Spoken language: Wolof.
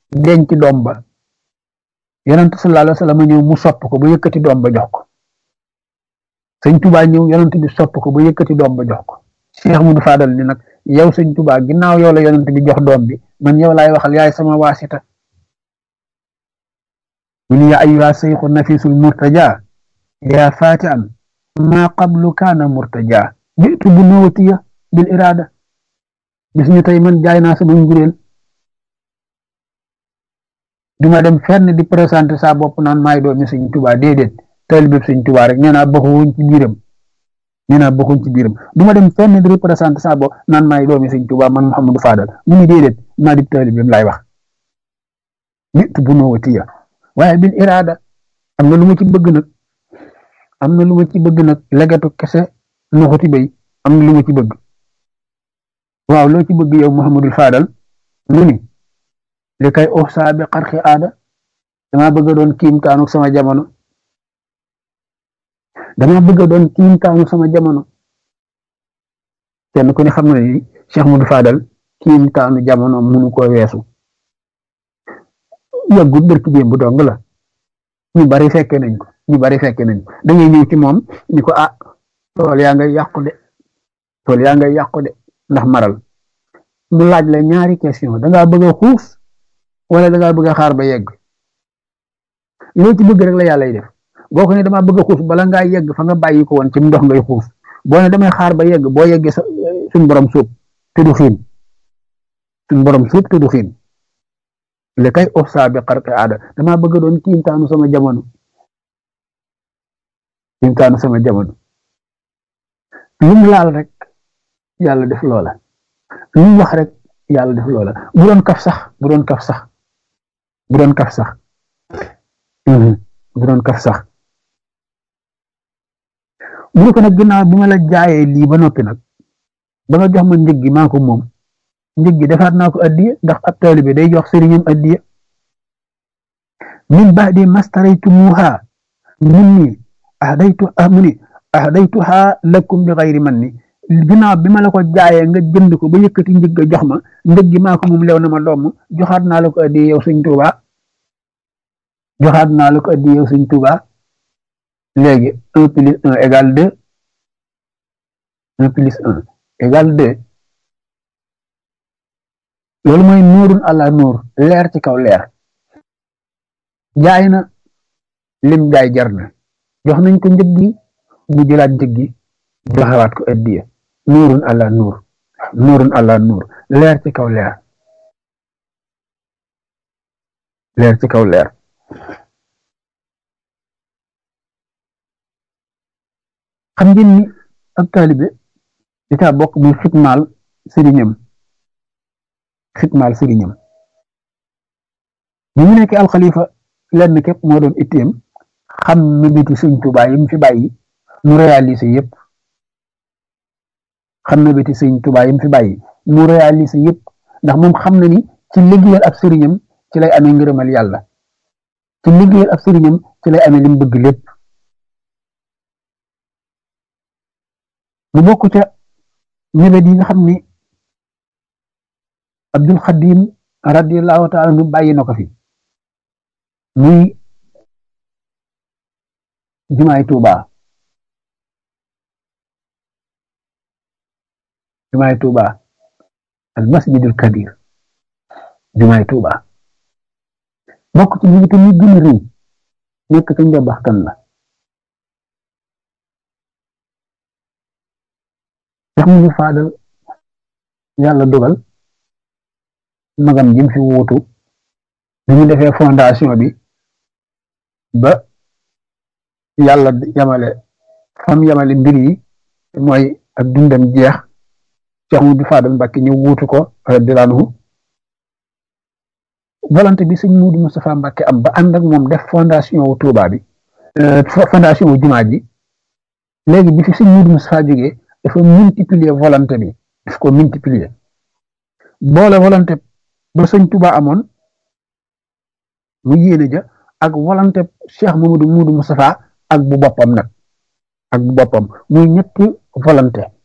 denc doom ba yonent sallallahu alayhi wa sallam ñëw mu sopp ko ba yëkkati doom ba jox ko sëñ Tuubaa ñëw yonent bi sopp ko ba yëkkati doom ba jox ko Cheikh Mudu Fadal ni nag yow sëñ Tuubaa ginnaaw yow la yonent bi jox doom bi man yow laay waxal yaay sama waasita mu ni yaa ayyuha seyxu nafisul murtaja yaa fatian maa qablu kaana murtaja jitu bu nawatiya bil irada bis ñu tey man jaay naa sama njureel duma dem fenn di présenté sa bopp naan maay doomi sëñ Tuubaa déedéet taalibe sëñ Tuubaa rek nee naa bokkuñ ci biiram nee naa bokkuñ ci biiram duma dem fenn di représenté sa bopp naan maay doomi sëñ Tuubaa man Mouhamadou Fadal mu ni déedéet maa di taalibeem laay wax jitu bu nawatiya waaye bil irada am na lu ma ci bëgg nag am na lu ma ci bëgg nag legatu kese nuxuti bay am na lu ma ci bëgg waaw loo ci bëgg yow Muhammadul Fadal mu ni li kay uxsaa bi xarxi aada dama bëgg a doon kiimtaanu sama jamono dama bëgg a doon kiimtaanu sama jamono kenn ku ne xam na ni Cheikh Mudu Fadal kiimtaanu jamono munu ko weesu yàggut bërki démb dong la ñu bari fekke nañ ko ñu bari fekke nañ ko da ngay ñëw ci moom ni ko ah tool yaa ngay yàqu de tool yaa ngay yàqu de ndax maral mu laaj la ñaari question da ngaa bëgg a xuus wala da ngaa bëgg a xaar ba yegg loo ci bëgg rek la yàlla def boo ko ne damaa bëgg a xuus bala ngaa yegg fa nga bàyyi ko woon ci ndox ngay xuus boo ne damay xaar ba yegg boo yeggee sa suñ borom suub te du xiin suñ borom suub te du xiin li kay ofsa bi xarqi aada damaa bëgg doon kiimtaanu sama jamono kiimtaanu sama jamono lu mu laal rek yàlla def loola lu mu wax rek yàlla def loola bu doon kaf sax bu doon kaf sax bu doon kaf sax bu doon kaf sax mu ne ko nag ginnaaw bi ma la jaayee lii ba noppi nag ba nga jox ma njëg gi maa ko moom njëg gi defaat naa ko addiya ndax ab taalibe day jox sëriñam addiya min baadi mastaraytumuha minni ahdaytu amuni ahdaytuha lakum bi xayri man ni ginnaaw bi ma la ko jaayee nga jënd ko ba yëkkati njëg ga jox ma njëg gi maa ko moom lew na ma doom joxaat naa la ko addiya yow sëñ Tuuba joxaat naa la ko addiya yow sëñ Tuuba léegi un plus un égale deux un plus un égale deux loolu mooy nuurun àla nuur leer ci kaw leer jaay na lim jaay jar na jox nañ ko njëg gi mu jëlaat njëg gi joxewaat ko addiya nuurun àla nuur nuurun àla nuur leer ci kaw leer leer ci kaw leer xam ngeen ni ab taalibe di caa bokk muy xitmaal sëriñam xitmaal sëriñam bi mu nekk alxalifa lenn képp moo doon itteem xam mébéti sëñ Tuubaa yi mu fi bàyyi mu réalisé yëpp xam mébéti sëñ Tuubaa yi mu fi bàyyi mu réalisé yëpp ndax moom xam na ni ci liggéeyal ab sëriñam ci lay amee ngërëmal yàlla ci liggéeyal ab sëriñam ci lay amee li mu bëgg lépp mu bokk ca mébét yi nga xam ni Abdul Xadim radiyallahu taala nu bàyyi na ko fi muy jumaay Tuuba jumaay Tuuba al masjidul kabir jumaay Tuuba bokk ci mébét yi gën a rëy nekk ca njabax kan la sax mu ñu faadal yàlla dogal magam jim fi wuutu bi ñu defee fondation bi ba yàlla yamale fam yamale mbir yi mooy ak dundam jeex Cheikh Mudu Fadal Mbàkke ñu wuutu ko radiyallaahu anhu volonté bi sëñ Mudu Moustapha Mbàkke am ba ànd ak moom def fondation wu Tuuba bi fondation wu jumaa ji léegi bi fi sëñ Mudu Moustapha jógee dafa multiplier volonté bi daf ko multiplier boole volonté ba sëñ Tuuba amoon mu yéene ja ak volonté Cheikh Mamadou Moudou Moustapha ak bu boppam nag ak bu boppam muy ñetti volonté